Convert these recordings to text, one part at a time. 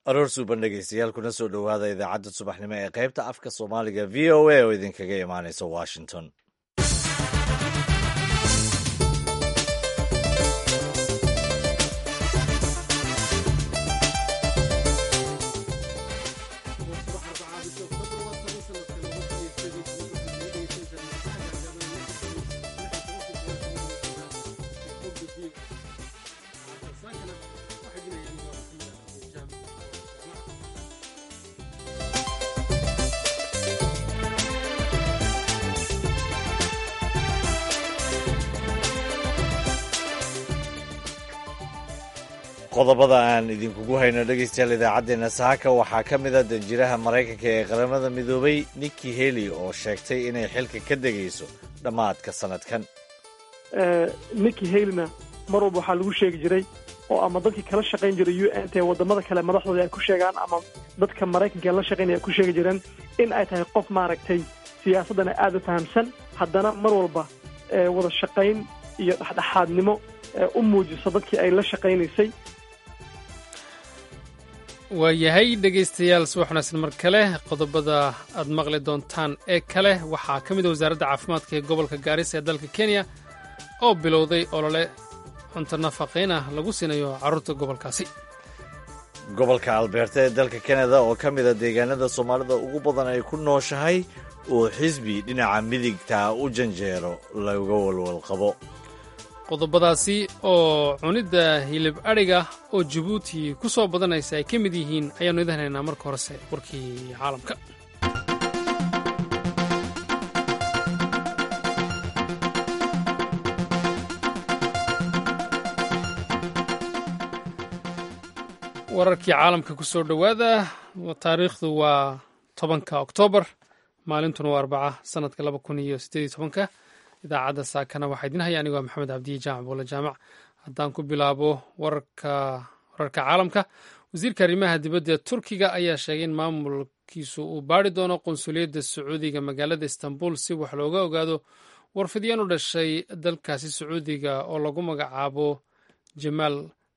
aroor suuban dhegeystayaal kuna soo dhowaada idaacadda subaxnimo ee qaybta afka soomaaliga v o a oo idinkaga imaanaysa washington qodobada aan idinkugu hayno dhegeystayaal idaacaddeenna saaka waxaa ka mid a danjiraha maraykanka ee qaramada midoobay nikki heli oo sheegtay inay xilka ka degayso dhammaadka sanadkan nikki halina mar walba waxaa lagu sheegi jiray oo ama dadkii kala shaqayn jiray u n t wadamada kale madaxdooda ay ku sheegaan ama dadka maraykanka la shaqaynaya ay ku sheegi jireen in ay tahay qof maaragtay siyaasaddana aada u fahamsan haddana mar walba wada shaqayn iyo dhexdhexaadnimo u muujiso dadkii ay la shaqaynaysay waayahay dhegaystayaal subax wanaagsan mar kale qodobada aad maqli doontaan ee kale waxaa ka mid a wasaaradda caafimaadka ee gobolka gaarisa ee dalka kenya oo bilowday olole cunto nafaqayn ah lagu siinayo carruurta gobolkaasi gobolka albeerta ee dalka kanada oo ka mid a deegaanada soomaalida ugu badan ay ku nooshahay oo xisbi dhinaca midigta u janjeero laga walwal qabo qodobadaasi oo cunidda hilib adhiga oo jabuuti ku soo badanaysa ay ka mid yihiin ayaannu idin haynaa marka horese warkii caalamka wararkii caalamka ku soo dhowaada taariikhdu waa tobanka oktoobar maalintuna waa arbaca sanadka laba kun iyo siddeed iyo tobanka idaacadda saakana waxaa idin haya anigoo maxamed cabdiye jaamac boole jaamac haddaan ku bilaabo wararka wararka caalamka wasiirka arrimaha dibadda ee turkiga ayaa sheegay in maamulkiisu uu baari doono qunsuliyadda sacuudiga magaalada istanbul si wax looga ogaado warfidyan u dhashay dalkaasi sacuudiga oo lagu magacaabo jamaal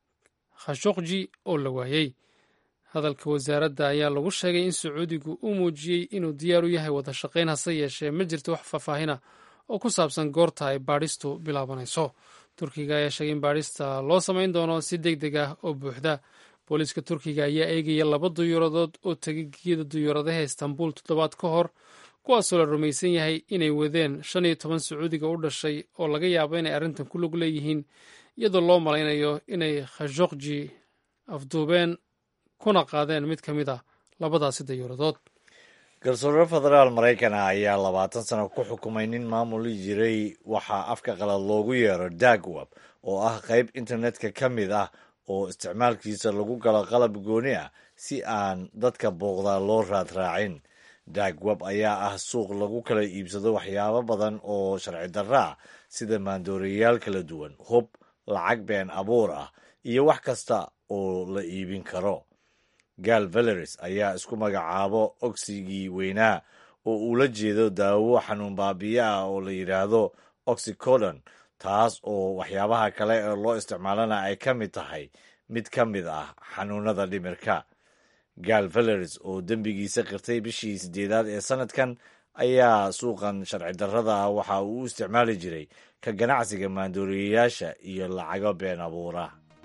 khashokji oo la waayey hadalka wasaaradda ayaa lagu sheegay in sacuudigu uu muujiyey inuu diyaar u yahay wada shaqayn hase yeeshee ma jirto wax faahfaahina oo ku saabsan goorta ay baadhistu bilaabanayso turkiga ayaa sheegay in baadhista loo samayn doono si deg deg ah oo buuxda booliiska turkiga ayaa eegaya laba duyuuradood oo tegagiyada duyuuradaha istanbul toddobaad ka hor kuwaasoo la rumaysan yahay inay wadeen shan iyo toban sacuudiga u dhashay oo laga yaabo inay arrintan ku lug leeyihiin iyadoo loo malaynayo inay khashokji afduubeen kuna qaadeen mid ka mid a labadaasi dayuuradood garsoore federaal maraykan ah ayaa labaatan sano ku xukumay nin maamuli jiray waxaa afka qalad loogu yeero dagwab oo ah qayb internetka ka mid ah oo isticmaalkiisa lagu galo qalab gooni ah si aan dadka booqdaa loo raadraacin dagwab ayaa ah suuq lagu kala iibsado waxyaabo badan oo sharci darra ah sida maandooreyaal kala duwan hub lacag been abuur ah iyo wax kasta oo la iibin karo gaal valeris ayaa isku magacaabo ogsigii weynaa oo uu la jeedo daawo xanuun baabiye ah oo la yidhaahdo oxycodon taas oo waxyaabaha kale ee loo isticmaalana ay ka mid tahay mid ka mid ah xanuunada dhimirka gaal valeris oo dembigiisa qirtay bishii sideedaad ee sanadkan ayaa suuqan sharci darrada ah waxa uu u isticmaali jiray ka ganacsiga maandooriyayaasha iyo lacago been abuura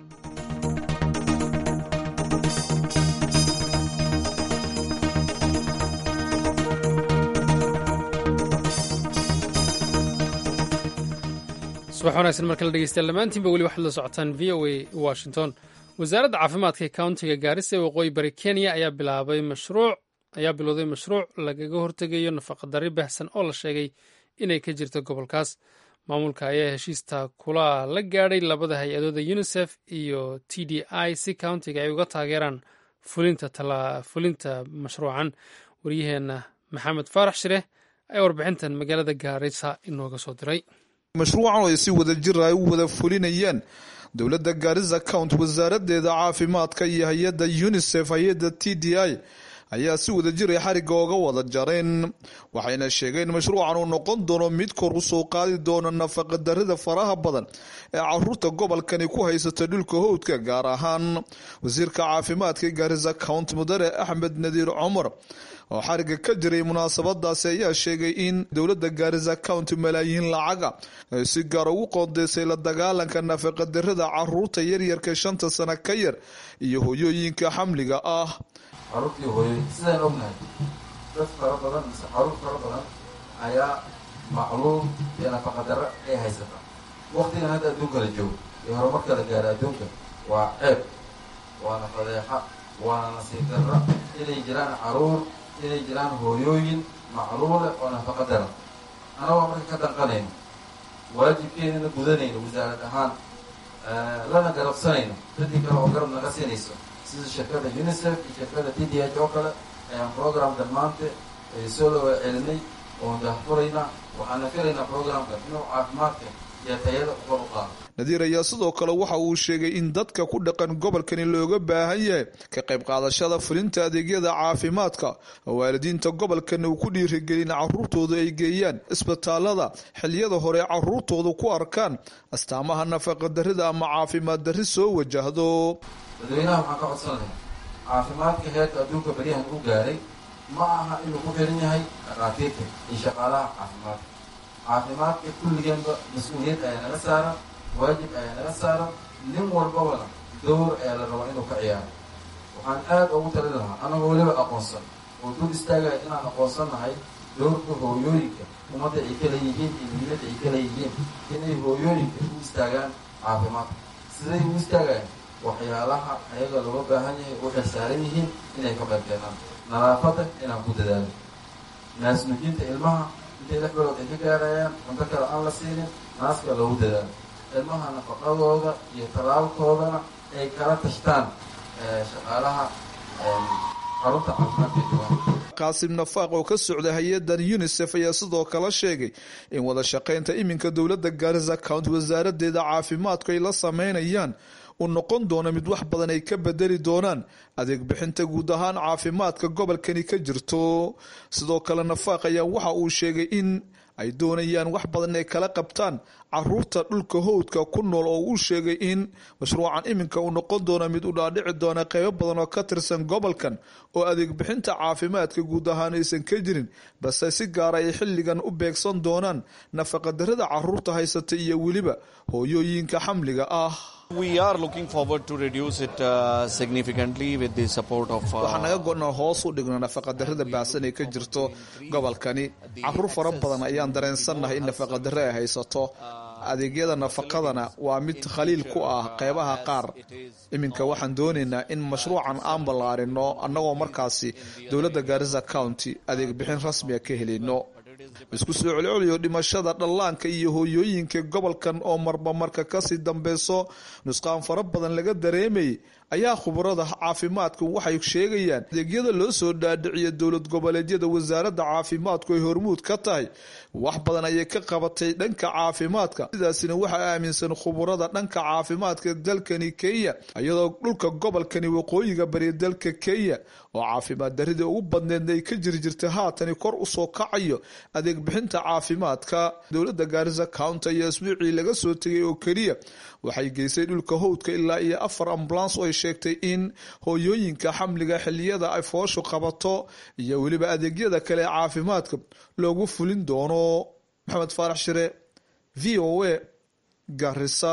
subax wanaagsan mar kale dhegeystayaal dhammaantiinba weli waxaad la socotaan v o a washington wasaaradda caafimaadka ee countiga gaarisa ee waqooyi bari kenya ayaa bilaabay mashruuc ayaa bilowday mashruuc lagaga hortegayo nafaqadari baxsan oo la sheegay inay ka jirto gobolkaas maamulka ayaa heshiista kula la gaadhay labada hay-adooda unisef iyo t d i si countiga ay uga taageeraan fulinta mashruucan waryaheenna maxamed faarax shire ayaa warbixintan magaalada gaarisa inooga soo diray mashruucan oo ay si wada jir ay u wada fulinayeen dowladda gaarisa count wasaaradeeda caafimaadka iyo hay-adda unisef hay-adda t d i ayaa si wadajiray xarigga oga wada jareen waxayna sheegeen mashruucan uu noqon doono mid kor u soo qaadi doona nafaqadarrida faraha badan ee caruurta gobolkani ku haysata dhulka howdka gaar ahaan wasiirka caafimaadka gaarisa county mudane axmed nadiir cumar oo xariga ka jiray munaasabadaasi ayaa sheegay in dowladda gaarisa county malaayiin lacaga ay si gaar ugu qoondeysay la dagaalanka nafaqadarrada caruurta yaryarka shanta sano ka yar iyo hoyooyinka xamliga ah caruurtii hooyoy sidaan ognahay dad fara badan mise caruur fara badan ayaa macluum iyo nafaqadarro ay haysataa waktigan hadda adduunka la joogo iyo horumarka la gaara adduunka waa ceeb waana fadeexa waana nasiib darra inay jiraan caruur inay jiraan hooyooyin macluule oo nafaqa daran anagoo marka ka danqanayno waajibkeenana gudanayno wasaarad ahaan lana garabsanayno dadii kale oo garab naga siinayso sida shirkada unicef iyo shirkada d d h oo kale ayaan programka maanta soo lawa celinay oon dahfuraynaa waxaana filaynaa programkan inuu caafimaadka iyo tayada kor u qaado nadiir ayaa sidoo kale waxa uu sheegay in dadka ku dhaqan gobolkani looga baahan yahay ka qayb qaadashada fulinta adeegyada caafimaadka oo waalidiinta gobolkani uu ku dhiirigelin caruurtooda ay geeyaan isbitaalada xiliyada hore caruurtooda ku arkaan astaamaha nafaqadarrida ama caafimaad darri soo wajahdo dadweynaha waxaan ka codsan lahay caafimaadka heerka adduunka beryahan u gaaray ma aha inuu ku xiran yahay dhakhaatiirta iyo shaqaalaha caafimaadka caafimaadka kulligeenba mas-uuliyad ayaa naga saaran waajib ayaa naga saaran nin walbabana dowr ayaa la rabaa inuu ka ciyaaro waxaan aad ugu talin lahaa anagoo weliba aqoonsan oo dul istaagaya inaan aqoonsan nahay dowrka hooyooyinka ummadda ay ka leeyihiin iyo muhiimadda ay ka leeyihiin inay hooyooyinka u istaagaan caafimaadka siday u istaagayaan waxyaalaha ayaga looga baahan yahay u xilsaaran yihiin inay ka qayb keenaan nadaafadda inaan ku dadaalo naasnujinta ilmaha intay lix bilood ay ka gaarayaan cunto kale aan la siinin naaska loogu dadaalo ilmaha nafaqadooda iyo talaalkoodana ay kala tashtaan shaqaalaha xarunta caafimaadka duwan qaasim nafaaq oo ka socda hay-adan unisef ayaa sidoo kale sheegay in wada shaqaynta iminka dowladda gaarisa county wasaaradeeda caafimaadku ay la sameynayaan uu noqon doono mid wax badan ay ka bedeli doonaan adeeg bixinta guud ahaan caafimaadka gobolkani ka jirto sidoo kale nafaaq ayaa waxa uu sheegay in ay doonayaan wax badan ay kala qabtaan caruurta dhulka howdka ku nool oo uu sheegay in mashruucan iminka uu noqon doono mid u dhaadhici doona qeybo badan oo ka tirsan gobolkan oo adeeg bixinta caafimaadka guud ahaan aysan ka jirin balse si gaara ay xilligan u beegsan doonaan nafaqadarrada caruurta haysata iyo weliba hooyooyinka xamliga ah waxaa naga go-naa hoos u dhigno nafaqadarrada baahsan ee ka jirto gobolkani caruur fara badan ayaan dareensannahay in nafaqadarre ay haysato adeegyada nafaqadana waa mid khaliil ku ah qeybaha qaar iminka waxaan doonaynaa in mashruucan aan ballaarino annagoo markaasi dowladda gaarisa county adeeg bixin rasmiga ka helino isku soo celceliyo dhimashada dhallaanka iyo hooyooyinka gobolkan oo marba marka kasii dambeyso nusqaan fara badan laga dareemayay ayaa khubarada caafimaadku waxay sheegayaan adeegyada loo soo dhaadhiciya dowlad goboleedyada wasaaradda caafimaadku ay hormuud ka tahay wax badan ayay ka qabatay dhanka caafimaadka sidaasina waxaa aaminsan khubarada dhanka caafimaadka dalkani kenya iyadoo dhulka gobolkani waqooyiga bari dalka kenya oo caafimaad darida ugu badneedna ay ka jiri jirtay haatani kor usoo kacayo adeeg bixinta caafimaadka dowladda gaarisa county iyo isbuucii laga soo tegay oo keliya waxay geysay dhulka howdka ilaa iyo afar ambulans oo ay sheegtay in hooyooyinka xamliga xiliyada ay fooshu qabato iyo weliba adeegyada kale ee caafimaadka loogu fulin doono maxamed faarax shire v o a garisa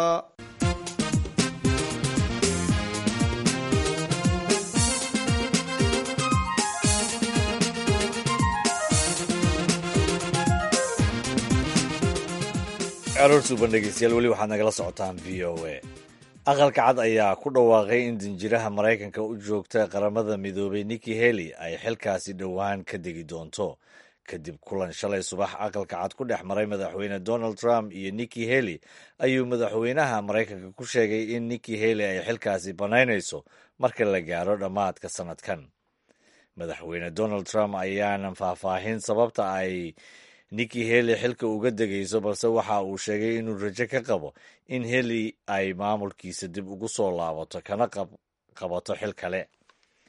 caruursuuban dhegeystayaal weli waxaad nagala socotaan v o a aqalka cad ayaa ku dhawaaqay in danjiraha maraykanka u joogta qaramada midoobay nikki heli ay xilkaasi dhowaan ka degi doonto kadib kulan shalay subax aqalka cad ku dhex maray madaxweyne donald trump iyo nikki heli ayuu madaxweynaha maraykanka ku sheegay in nikki heli ay xilkaasi bannaynayso marka la gaaro dhammaadka sannadkan madaxweyne donald trump ayaanan faahfaahin sababta ay nikki heli xilka uga degayso balse waxa uu sheegay inuu rajo ka qabo in heli ay maamulkiisa dib ugu soo laabato kana qabato xil kale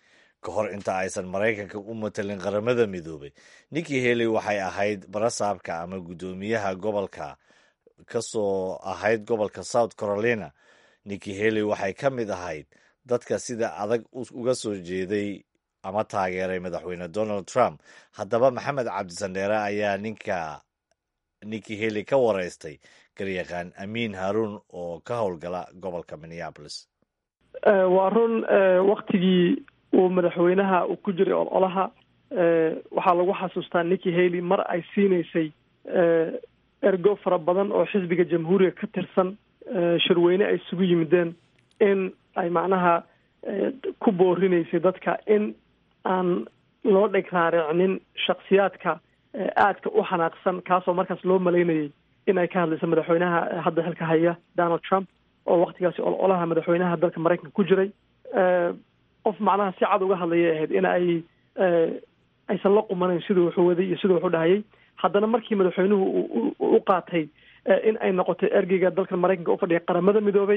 ka hor inta aysan maraykanka u matalin qaramada midoobay nikki haley waxay ahayd barasaabka ama guddoomiyaha gobolka ka soo ahayd gobolka south carolina nikki haley waxay ka mid ahayd dadka sida adag uga soo jeeday ama taageeray madaxweyne donald trump haddaba maxamed cabdisandheere ayaa ninka nikki haley ka wareystay garyaqaan amiin haruun oo ka howlgala gobolka minneapolis waa run waktigii uu madaxweynaha uu ku jiray ololaha waxaa lagu xasuustaa nikki haley mar ay siinaysay ergo fara badan oo xisbiga jamhuuriga ka tirsan shirweyne ay isugu yimideen in ay macnaha ku boorinaysay dadka in aan loo dheg raaricnin shaksiyaadka aadka u xanaaqsan kaasoo markaas loo malaynayay in ay ka hadlayso madaxweynaha hadda xilka haya donald trump oo waktigaasi ololaha madaxweynaha dalka maraykanka ku jiray qof macnaha si cad uga hadlayay ahayd in ay aysan la qumanayn siduu wuxuu waday iyo siduu wuxuu dhahayay haddana markii madaxweynuhu u qaatay in ay noqotay ergeyga dalka maraykanka u fadhiya qaramada midoobay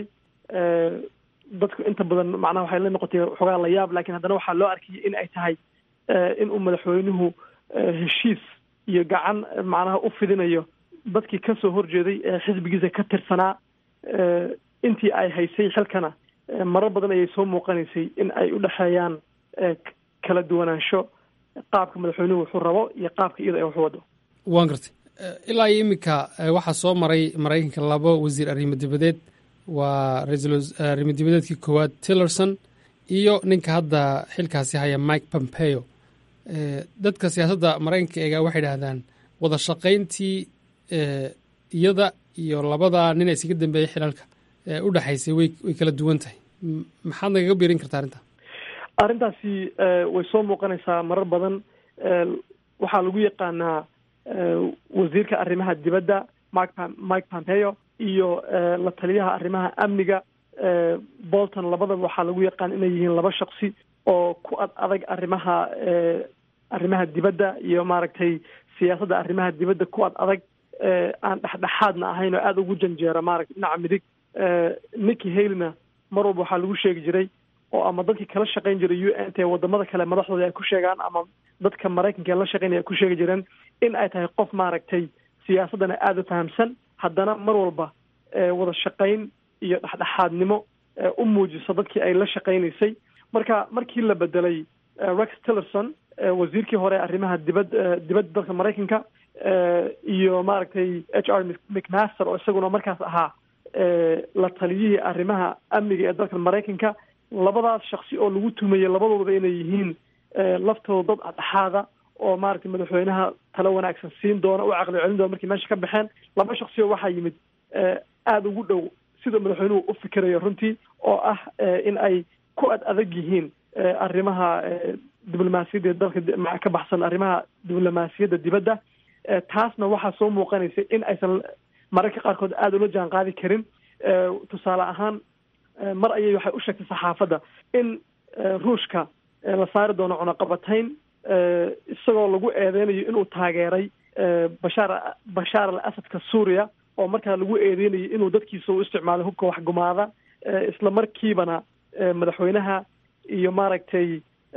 dadku inta badan macnaha waxay la noqotay xogaa la yaab lakin haddana waxaa loo arkayay in ay tahay in uu madaxweynuhu heshiis iyo gacan macnaha u fidinayo dadkii kasoo horjeeday ee xisbigiisa ka tirsanaa intii ay haysay xilkana marar badan ayay soo muuqanaysay in ay u dhexeeyaan kala duwanaansho qaabka madaxweynuhu wuxuu rabo iyo qaabka iyada ee wax wado waan gartay ilaa iyo iminka waxaa soo maray maraykanka labo wasiir arrimo dibadeed waa ra-iisul arrimo dibadeedkii koowaad tillerson iyo ninka hadda xilkaasi haya mike pompeo dadka siyaasadda maraykanka eegaa waxay idhahdaan wada shaqayntii iyada iyo labada nin isaga dambeeyey xilalka u dhexaysay way way kala duwan tahay maxaad nagaga biirin kartaa arrinta arrintaasi way soo muuqanaysaa marar badan waxaa lagu yaqaanaa wasiirka arrimaha dibadda mike mike pompeo iyo la taliyaha arrimaha amniga bolton labadaba waxaa lagu yaqaan inay yihiin laba shaksi oo ku ad adag arrimaha arrimaha dibadda iyo maaragtay siyaasadda arrimaha dibadda ku ad adag aan dhexdhexaadna ahayn oo aada ugu janjeera maaragta dhinaca midig nikki haleyna mar walba waxaa lagu sheegi jiray oo ama dadkii kala shaqayn jiray u n t wadamada kale madaxdooda ay ku sheegaan ama dadka maraykanka la shaqaynaya ay ku sheegi jireen in ay tahay qof maaragtay siyaasaddana aada u fahamsan haddana mar walba wada shaqayn iyo dhexdhexaadnimo u muujiso dadkii ay la shaqaynaysay marka markii la bedelay rex tillerson wasiirkii hore arrimaha dibad dibadda dalka maraykanka iyo maaragtay h r mcmaster oo isaguna markaas ahaa la taliyihii arrimaha amniga ee dalka maraykanka labadaas shaksi oo lagu tumayay labadoodaba inay yihiin laftooda dad adhexaada oo maaragtay madaxweynaha talo wanaagsan siin doona u caqli celin doona markii meesha ka baxeen laba shaksi oo waxaa yimid aada ugu dhow sida madaxweynuhu u fikirayo runtii oo ah in ay ku ad adag yihiin arrimaha diblomaasiyadda dalka ka baxsan arrimaha diblomaasiyadda dibadda taasna waxaa soo muuqanaysa in aysan mararka qaarkood aada ula jaan qaadi karin tusaale ahaan mar ayay waxay u sheegtay saxaafadda in ruushka la saari doono cunaqabatayn isagoo lagu eedeynayo inuu taageeray bashaar bashaar al asadka suuriya oo markaa lagu eedeynayo inuu dadkiisa u isticmaalay hubka waxgumaada isla markiibana madaxweynaha iyo maaragtay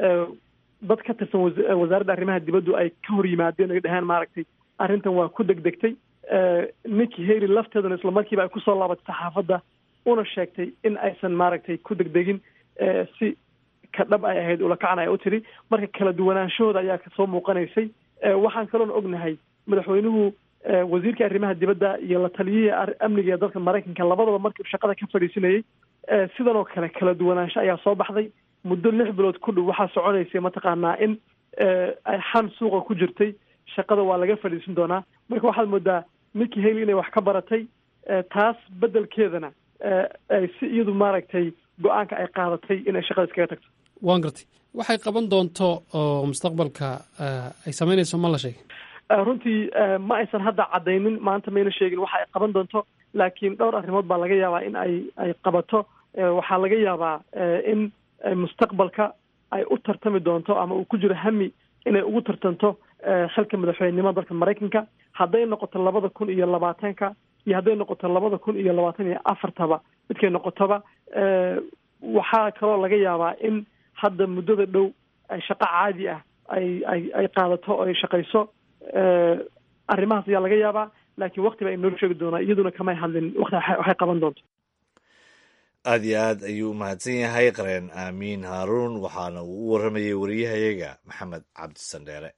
dad ka tirsan wasaaradda arrimaha dibaddu ay ka hor yimaadeen ay dhaheen maaragtay arrintan waa ku degdegtay nikki haley lafteeduna isla markiiba ay kusoo laabatay saxaafadda una sheegtay in aysan maaragtay ku degdegin si ka dhab ay ahayd ulakacan ay u tiri marka kala duwanaanshahooda ayaa kasoo muuqanaysay waxaan kaloona ognahay madaxweynuhu wasiirka arrimaha dibadda iyo la taliyihii amniga ee dalka maraykanka labadaba markii shaqada ka fadhiisanayay sidan oo kale kala duwanaansho ayaa soo baxday muddo lix bilood ku dhow waxaa soconaysay mataqaanaa in ay xan suuqa ku jirtay shaqada waa laga fadhiisan doonaa marka waxaad moodaa nikki haley inay wax ka baratay taas beddelkeedana ay si iyadu maaragtay go-aanka ay qaadatay inay shaqada iskaga tagto waan gartay waxay qaban doonto oo mustaqbalka ay samaynayso ma la sheegay runtii ma aysan hadda caddaynin maanta mayna sheegin waxa ay qaban doonto laakiin dhowr arrimood baa laga yaabaa in ay ay qabato waxaa laga yaabaa in mustaqbalka ay u tartami doonto ama uu ku jiro hami inay ugu tartanto xilka madaxweynenimada dalka maraykanka hadday noqoto labada kun iyo labaatanka iyo hadday noqoto labada kun iyo labaatan iyo afartaba midkay noqotoba waxaa kaloo laga yaabaa in hadda muddada dhow ay shaqo caadi ah ay ay ay qaadato oo ay shaqayso arrimahaas ayaa laga yaabaa laakiin wakti ba ay noo sheegi doonaa iyaduna kamay hadlin wakti waxay qaban doonto aada iyo aad ayuu umahadsan yahay qareen aamiin haaruun waxaana uu u warramayay wariyahayaga maxamed cabdisandheere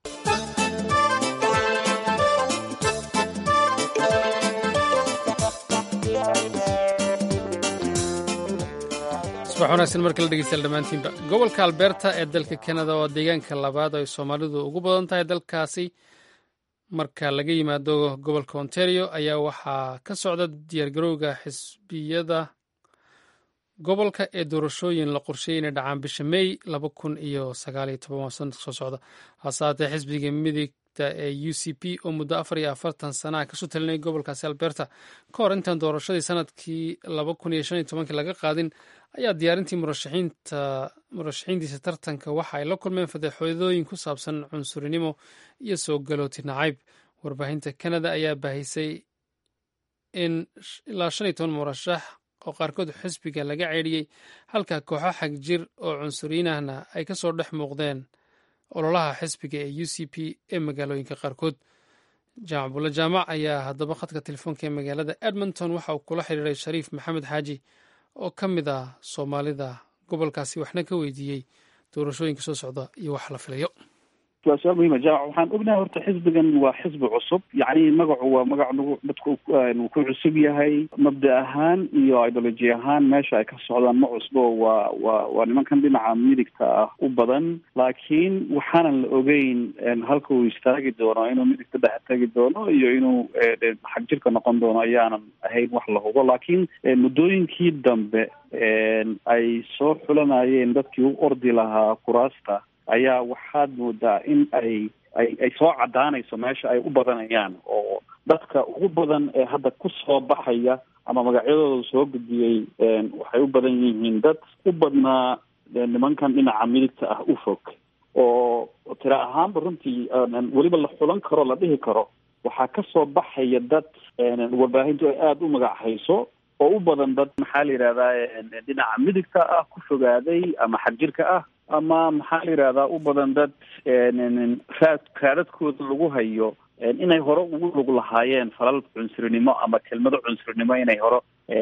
subax wanaagsan mar kale dhegeystayaal dhammaantiinba gobolka alberta ee dalka kanada oo deegaanka labaad ay soomaalidu ugu badan tahay dalkaasi marka laga yimaado gobolka ontario ayaa waxaa ka socda diyaargarowga xisbiyada gobolka ee doorashooyin la qorsheeyay inay dhacaan bisha may laba kun iyo sagaaliyo toban waa sanadka soo socda hase haatee xisbiga midigta ee u c p oo muddo afar iyo afartan sanaha kasoo talinay gobolkaasi alberta ka hor intaan doorashadii sanadkii laba kun iyo shan iyo tobankii laga qaadin ayaa diyaarintii murashaxiinta murashaxiintiisa tartanka waxa ay la kulmeen fadeexoodooyin ku saabsan cunsurinimo iyo soo galooti nacayb warbaahinta kanada ayaa baahisay in ilaa shan iyo toban murashax oo qaarkood xisbiga laga ceedhiyey halka kooxo xag jir oo cunsuriyiinahna ay ka soo dhex muuqdeen ololaha xisbiga ee u c p ee magaalooyinka qaarkood jaamac bulle jaamac ayaa haddaba khadka telefoonka ee magaalada edmonton waxa uu kula xiriiray shariif maxamed xaaji oo ka mid ah soomaalida gobolkaasi waxna ka weydiiyey doorashooyinka soo socda iyo wax la filayo waa su-aal muhiima jaamac waxaan ognahay horta xisbigan waa xisbi cusub yacni magacu waa magac nagu dadku uu ku cusub yahay mabda ahaan iyo ideology ahaan meesha ay ka socdaan ma cusbo waa waa waa nimankan dhinaca midigta ah u badan laakiin waxaanan la ogeyn halka uu istaagi doono inuu midigta dhex tagi doono iyo inuu xag jirka noqon doono ayaanan ahayn wax la hubo laakiin muddooyinkii dambe ay soo xulanayeen dadkii u ordi lahaa kuraasta ayaa waxaad moodaa in ay ay ay soo caddaanayso meesha ay u badanayaan oo dadka ugu badan ee hadda ku soo baxaya ama magacyadooda soo gudbiyey waxay u badan yihiin dad u badnaa nimankan dhinaca midigta ah u fog oo tira ahaanba runtii weliba la xulan karo la dhihi karo waxaa ka soo baxaya dad warbaahintu ay aada u magac hayso oo u badan dad maxaa la yidhahdaa dhinaca midigta ah ku fogaaday ama xagjirka ah ama maxaa la yidhahdaa u badan dad raad raadadkooda lagu hayo inay hore ugu lug lahaayeen falal cunsurinimo ama kelmado cunsurinimo inay hore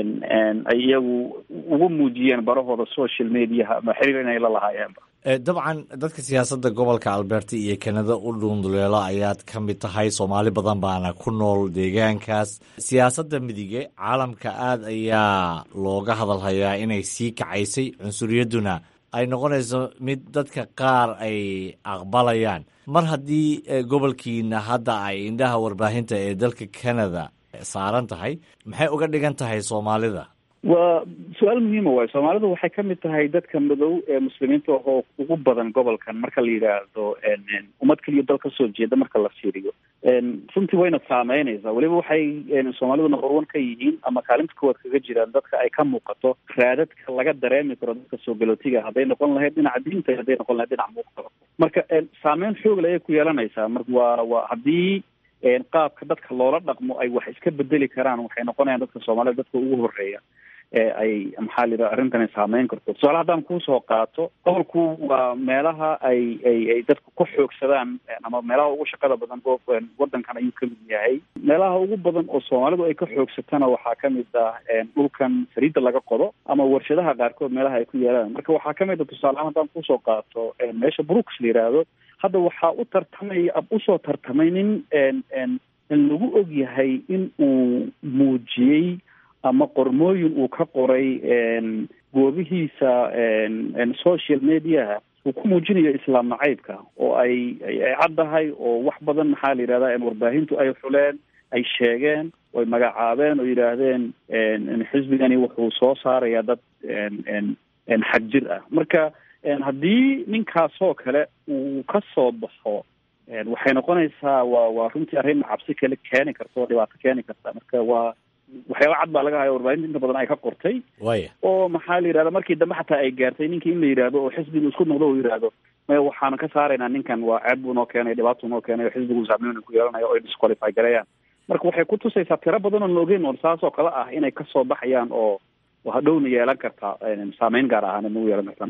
ay iyagu ugu muujiyeen barahooda social mediaha ama xiriir inay la lahaayeenba dabcan dadka siyaasadda gobolka alberta iyo kanada u dhuunduleelo ayaad ka mid tahay soomaali badan baana ku nool deegaankaas siyaasadda midige caalamka aada ayaa looga hadalhayaa inay sii kacaysay cunsuriyadduna ay noqonayso mid dadka qaar ay aqbalayaan mar haddii gobolkiina hadda ay indhaha warbaahinta ee dalka canada saaran tahay maxay uga dhigan tahay soomaalida waa su-aal muhiima waay soomaalidu waxay ka mid tahay dadka madow ee muslimiinta oo ugu badan gobolkan marka la yidhaahdo ummad keliya dal kasoo jeeda marka la fiiriyo runtii wayna saameynaysaa weliba waxay soomaalidu number one ka yihiin ama kaalinta koowaad kaga jiraan dadka ay ka muuqato raadadka laga dareemi karo dadka soo galootiga hadday noqon lahayd dhinaca diinta hadday noqon lahayd dhinaca muuqala marka saameyn xoogle ayay ku yeelanaysaa mar waa waa haddii qaabka dadka loola dhaqmo ay wax iska bedeli karaan waxay noqonayaan dadka soomaalida dadka ugu horeeya ee ay maxaa la yidhaha arrintan ay saameyn karto tusaale haddaan kuusoo qaato gobolku waa meelaha ay ay ay dadku ku xoogsadaan ama meelaha ugu shaqada badan wadankan ayuu kamid yahay meelaha ugu badan oo soomaalidu ay ka xoogsatana waxaa kamid ah dhulkan saliidda laga qodo ama warshadaha qaarkood meelaha ay ku yaalaan marka waxaa kamid a tusaalehaan haddaan kusoo qaato meesha brooks la yidhaahdo hadda waxaa u tartamay usoo tartamay nin lagu og yahay in uu muujiyey ama qormooyin uu ka qoray goobihiisa social mediaha uu ku muujinayo islaam nacaybka oo ay ay caddahay oo wax badan maxaa la yidhahdaa warbaahintu ay xuleen ay sheegeen oo ay magacaabeen oo yidhaahdeen xisbigani wuxuu soo saarayaa dad xag jir ah marka haddii ninkaasoo kale uu ka soo baxo waxay noqonaysaa waa waa runtii arrin cabsi kale keeni karta oo dhibaato keeni karta marka waa waxyaaba cad baa laga haya warbaahinta inta badan ay ka qortay waya oo maxaa la yidhahda markii dambe xataa ay gaartay ninkii in la yidhaahdo oo xisbigu isku noqdo uu yidhaahdo maya waxaanu ka saaraynaa ninkan waa ceeb buu noo keenay dhibaatuu noo keenay oo xisbigu saameyn ku yeelanayo o ay disqualify gareeyaan marka waxay ku tusaysaa tiro badan oon la ogeyn oon saas oo kale ah inay kasoo baxayaan oo hadhowna yeelan kartaa saameyn gaar ahaan nagu yeelan kartaa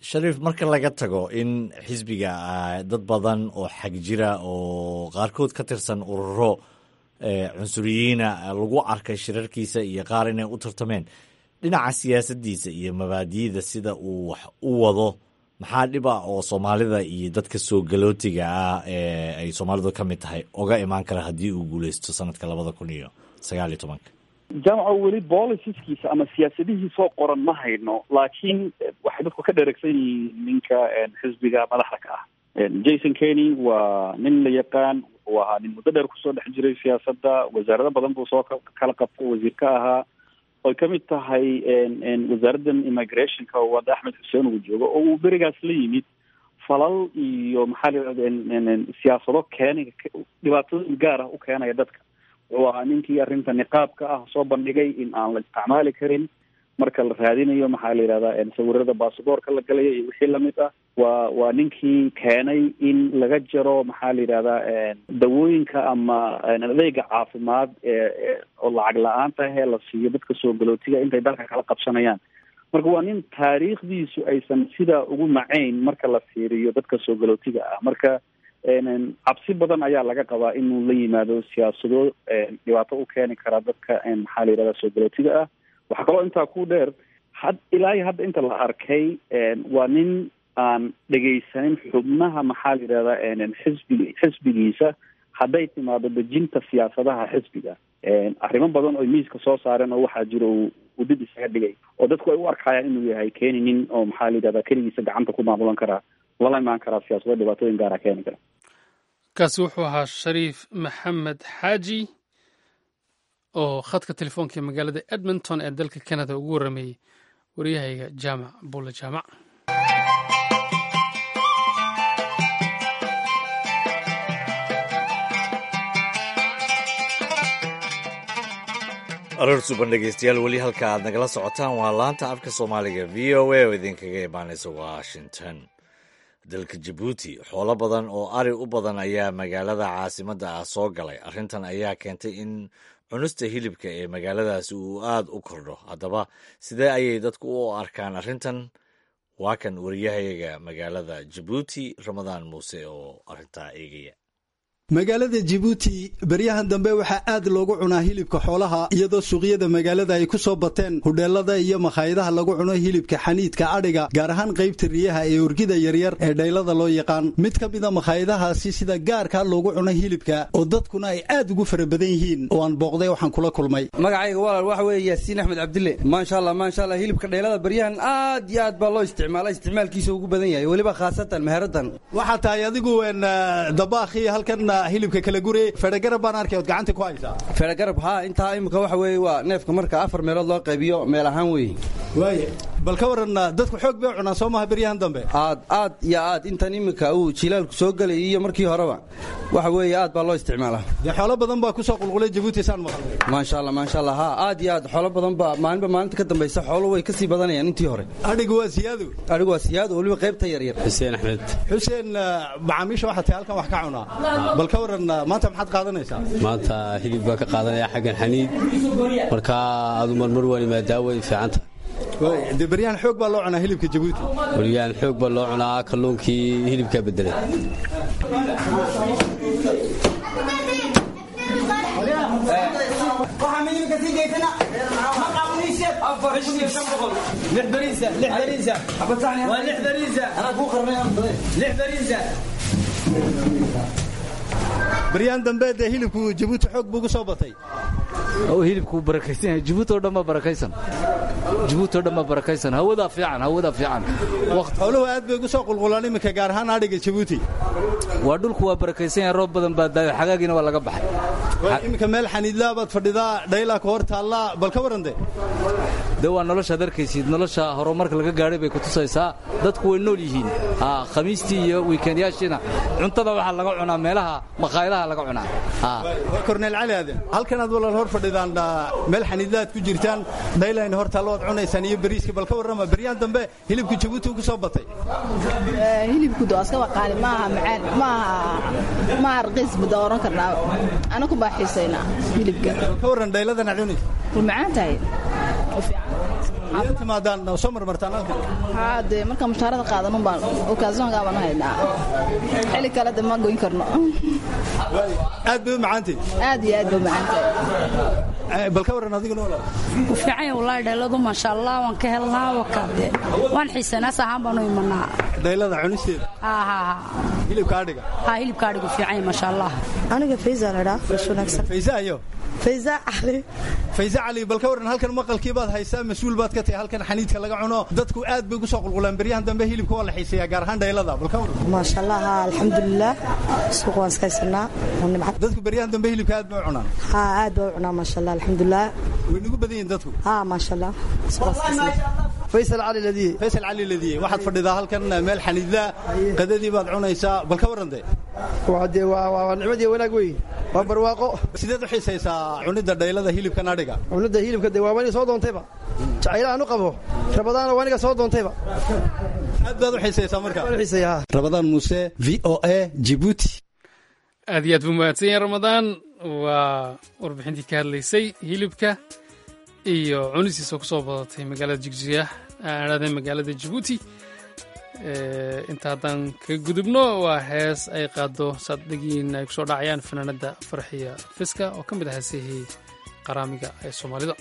shariif marka laga tago in xisbiga dad badan oo xag jira oo qaarkood ka tirsan ururo cunsuriyiina lagu arkay shirarkiisa iyo qaar inay u tartameen dhinaca siyaasaddiisa iyo mabaadi'da sida uu wax u wado maxaa dhiba oo soomaalida iyo dadka soo galootiga ah ee ay soomaalidu ka mid tahay oga imaan kara haddii uu guuleysto sanadka labada kun iyo sagaal iyo tobanka jaamaco weli boliciskiisa ama siyaasadihiisoo qoran ma hayno laakiin waxay dadku ka dheregsan yihiin ninka xisbiga madaxda ka ah jason kenny waa nin la yaqaan wuxuu ahaa nin muddo dheer kusoo dhex jiray siyaasadda wasaarado badan buu soo kala qabtay wasiir ka ahaa oy ka mid tahay wasaaraddan immigrationka oo wada axmed xuseen uu joogo oo uu berigaas la yimid falal iyo maxaa la yidhahda siyaasado keeni dhibaatooyin gaar ah u keenaya dadka wuxuu ahaa ninkii arrinta niqaabka ah soo bandhigay in aan la isticmaali karin marka la raadinayo maxaa la yidhahdaa sawirada basaboorka la galaya iyo wixii lamid ah waa waa ninkii keenay in laga jaro maxaa la yidhahdaa dawooyinka ama adeega caafimaad ee oo lacag la-aanta ahee la siiyo dadka soo galootiga intay dalka kala qabsanayaan marka waa nin taariikhdiisu aysan sidaa ugu macayn marka la fiiriyo dadka soo galootiga ah marka cabsi badan ayaa laga qabaa inuu la yimaado siyaasado dhibaato u keeni kara dadka maxaa la yidhahdaa soo galootiga ah waxaa kaloo intaa ku dheer had ilaa iyo hadda inta la arkay waa nin aan dhegaysanin xubnaha maxaa la yidhahdaa xisbig xisbigiisa hadday timaado dejinta siyaasadaha xisbiga arrimo badan oo miiska soo saareen oo waxaa jira uu dib isaga dhigay oo dadku ay u arkayaan inuu yahay keeni nin oo maxaa la yidhahdaa keligiisa gacanta ku maamulan karaa lala imaan karaa siyaasado dhibaatooyin gaara keeni kara kaasi wuxuu ahaa shariif maxamed xaaji oo khadka telefoonka ee magaalada edmonton ee dalka canada ugu warrameeyey waryahayga jaamac bulle jaamac aroor suban dhegeystayaal weli halka aad nagala socotaan waa laanta afka soomaaliga v o a oo idinkaga imaanaysa washington dalka jabuuti xoolo badan oo ari u badan ayaa magaalada caasimadda ah soo galay arrintan ayaa keentay in cunista hilibka ee magaaladaasi uu aad u kordho haddaba sidee ayay dadku u arkaan arrintan waa kan wariyahayaga magaalada jabuuti ramadaan muuse oo arrintaa eegaya magaalada jibuuti beryahan dambe waxaa aad loogu cunaa hilibka xoolaha iyadoo suuqyada magaalada ay ku soo bateen hudheelada iyo makhaayadaha lagu cuno hilibka xaniidka adhiga gaar ahaan qaybta riyaha ee urgida yaryar ee dhaylada loo yaqaan mid ka mida makhaayadahaasi sida gaarka loogu cuno hilibka oo dadkuna ay aad ugu fara badan yihiin oo aan booqday waxaan kula kulmay magacayga walaal waxa weeye yaasiin axmed cabdille maasha allah maasha allah hilibka dhaylada beryahan aad iyo aad baa loo isticmaala isticmaalkiisa ugu badan yahay weliba khaasatan meheradan waxaa tahay adigu dabaakhi halkan hilibka kala gure fedhagarab baan arkay ood gacanta ku haysaa fedhagarab haa intaa imika waxa weeye waa neefka marka afar meelood loo qaybiyo meel ahaan weeye waaye bal ka waran dadku xoog bay cunaan soo maha beryahan dambe aad aad iyo aad intan imika uu jilaalku soo gelay iyo markii horeba waxa weeye aad baa loo isticmaalaa dee xoolo badan baa ku soo qulqulay jabuuti saan maqlay maasha allah maasha allah haa aad iyo aad xoolo badan baa maalinba maalinta ka dambaysa xoolo way kasii badanayaan intii hore adhigu waa siyaado adhigu waa siyaado weliba qaybta yaryar xuseen axmed xuseen macaamiisha waxaa tahay halkan wax ka cunaa bal ka waran maanta maxaad qaadanaysaa maanta hilib baa ka qaadanaya xaggan xaniid markaa adu marmar waan imaadaa way fiicanta dee beryahan xoog baa loo cunaa hilibka jabuuti beryahan xoog baa loo cunaa kalluunkii hilibkaa bedelay baryahan dambe dee hilibku jabuuti xoog buu gu soo batay hilibku barakaysan yahay jabuuti oo dhan baa barakaysan jabuuti oo dhan baa barakaysan hawadaa fiican hawadaa fiican xooluhu aad bay ugu soo qulqulaan iminka gaar ahaan adhiga jabuuti waa dhulku waa barakaysan yahay roob badan baa daayo xagaagiina waa laga baxay iminka meel xaniidlaa baad fadhidaa dhaylaa ka hor taallaa bal ka waran de de waa noloshaad arkaysid nolosha horumarka laga gaadhay bay ku tusaysaa dadku way nool yihiin khamiistii iyo wiikendyaashiina cuntada waxaa laga cunaa meelaha makhaayadaha laga cunaa waa korneel cali aaden halkanaad walaal hor fadhidaan meel xaniidlaad ku jirtaan dhaylayna hor taallo waad cunaysaan iyo bariiska bal ka warrama beryahan dambe hilibku jabuuti ku soo batay hilibku dooska waqaali maaha macaan maaha maaha raqiis bada oran karnaa anaku baa xiisaynaa hilibka ka warran dhayladana cunaysa way macaan tahay Miyaad timaadaan oo soo marmartaan halkan haa dee markaan mushaarada qaadan un baan okaasonkaa baan haynaa xili kale de ma goyn karno aad bay u macaantay aad iyo aad ba macaantahay bal ka waran adiguna walaal ku fiican yahay wallaahi dheeladu maasha allah waan ka helnaa wakaade waan xiisanaas ahaan baanu imanaa dhaylada cunisteeda haa haa haa hilibka adhiga haa hilibka adhigu fiican yahay maasha allah aniga faysa ladhaa fresh wanaagsan faysa ayo faysa cali faysa cali bal ka waran halkan maqalkii baad haysaa mas-uul baad ka tahay halkan xaniidka laga cuno dadku aad bay ugu soo qulqulaan beryahan dambe hilibka waa la xiiseeyaa gaar ahaan dhaylada bal ka waran maasha allah haa alxamdulilah suuq waan iska haysanaa waa nimcad dadku beryahan dambe hilibka aad bay u cunaan haa aad baa u cunaa maasha allah alxamdulilah way nagu badan yihiin dadku haa maasha allah suuqaan iska haysanaa faysal cali ladiye faysal cali ladiye waxaad fadhidaa halkan meel xaniidla qadadii baad cunaysaa bal ka waran dee waa dee waa waa nicmadii wanaag wey waa barwaaqo sideed u xiisaysaa cunidda dhaylada hilibkan adhiga cunidda hilibka dee waa aniga soo doontayba jacaylahan u qabo rabadaana waa aniga soo doontayba aad baad u xiisaysaa marka waan xiisayaa rabadaan muuse v o a jibuuti aad iyo aad buu mahadsan yahay ramadaan waa warbixintii ka hadlaysay hilibka iyo cunistiisa ku soo badatay magaalada jigjiga aadhada magaalada jabuuti inta haddaan ka gudubno waa hees ay qaado saaddegiin ay kusoo dhacayaan fanaanada farxiya fiska oo ka mid ah heesihii qaraamiga ee soomaalida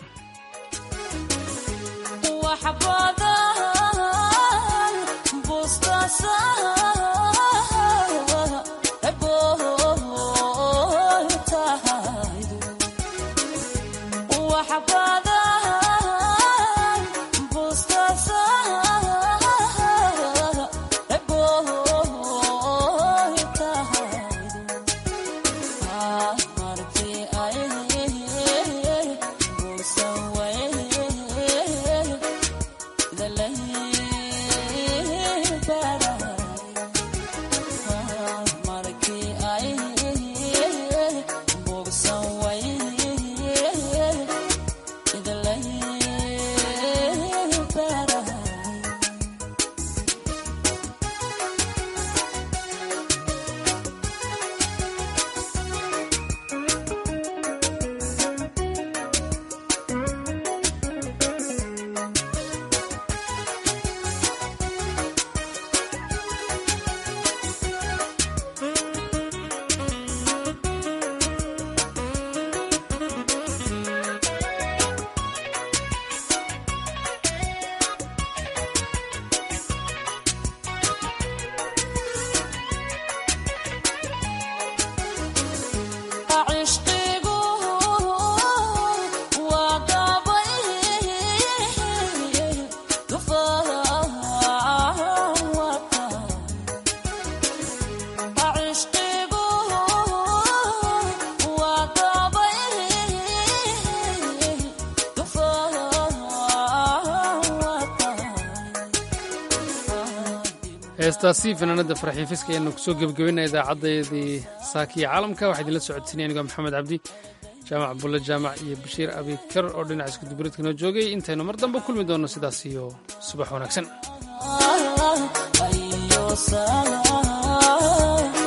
heestaasi fanaanada farxiin fiska ayaanu kusoo gebagabeynaya idaacadeedii saakiya caalamka waxaa idinla socodsiinaya anigoo maxamed cabdi jaamac bulle jaamac iyo bashiir abikar oo dhinaca iskudubareedka noo joogay intaynu mar dambe kulmi doonno sidaas iyo subax wanaagsan